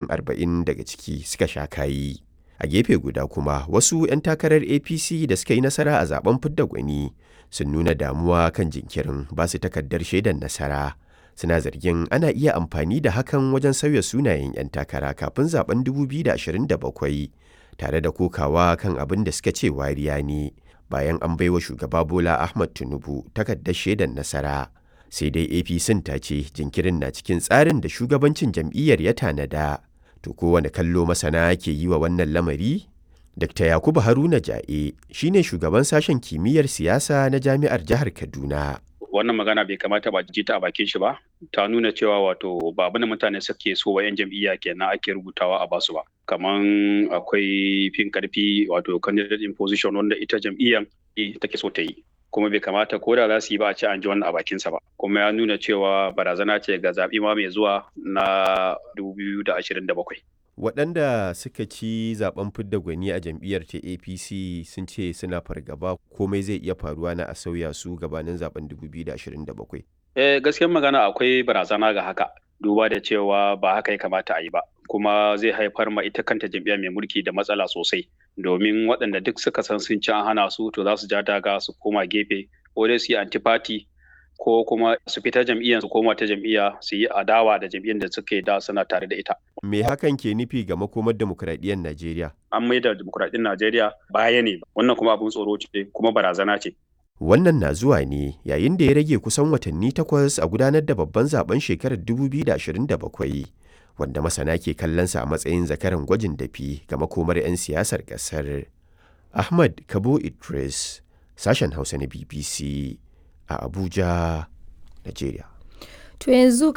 arba'in daga ciki suka sha kayi. A gefe guda kuma wasu 'yan takarar APC da suka yi nasara a zaben fidda gwani sun nuna damuwa kan jinkirin ba su takardar shaidar nasara. Suna zargin ana iya amfani da hakan wajen sauya sunayen 'yan takara kafin zaben 2027 tare da kokawa kan abin da suka ce wariya ne bayan an baiwa shugaba Bola Ahmad Tinubu takardar shaidar nasara. Sai dai APC ta ce jinkirin na cikin tsarin da shugabancin jam'iyyar ya tanada. To kowane kallo masana ke yi wa wannan lamari? Dr. Yakubu Haruna Ja'e shine shugaban sashen kimiyyar siyasa na jami'ar jihar Kaduna. Wannan magana bai kamata ba ji ta a bakin shi ba. Ta nuna cewa wato ba abin da mutane suke so wa 'yan jam'iyya kenan ake rubutawa a basu ba. Kaman akwai fin karfi wato candidate in position wanda ita jam'iyyar take so ta yi. kuma bai kamata ko da za su yi ba a ce an ji wannan a bakinsa ba kuma ya nuna cewa barazana ce ga zaɓi ma mai zuwa na 2027 waɗanda suka ci zaben fidda gwani a jam'iyyar ta apc sun ce suna fargaba komai zai iya faruwa na a sauya su gabanin zaben 2027 eh gaskiyar magana akwai barazana ga haka duba da cewa ba haka ya kamata a yi ba kuma zai haifar ma ita kanta jam'iyya mai mulki da matsala sosai domin waɗanda duk suka san sun ci an hana su to za su ja daga su koma gefe ko dai su yi antifati ko kuma su fita jam'iyyar su koma ta jam'iyya su yi adawa da jam'iyyar da suke da suna tare da ita. Me hakan ke nufi ga makomar demokuraɗiyyar Najeriya? An maida demokuraɗiyyar Najeriya baya ne wannan kuma abin tsoro ce kuma barazana ce. Wannan na zuwa ne yayin da ya rage kusan watanni takwas a gudanar da babban zaben shekarar 2027 wanda masana ke kallonsa a matsayin zakaran gwajin dafi ga makomar 'yan siyasar ƙasar. Ahmad Kabo Idris, sashen Hausa na BBC a Abuja, Najeriya. To yanzu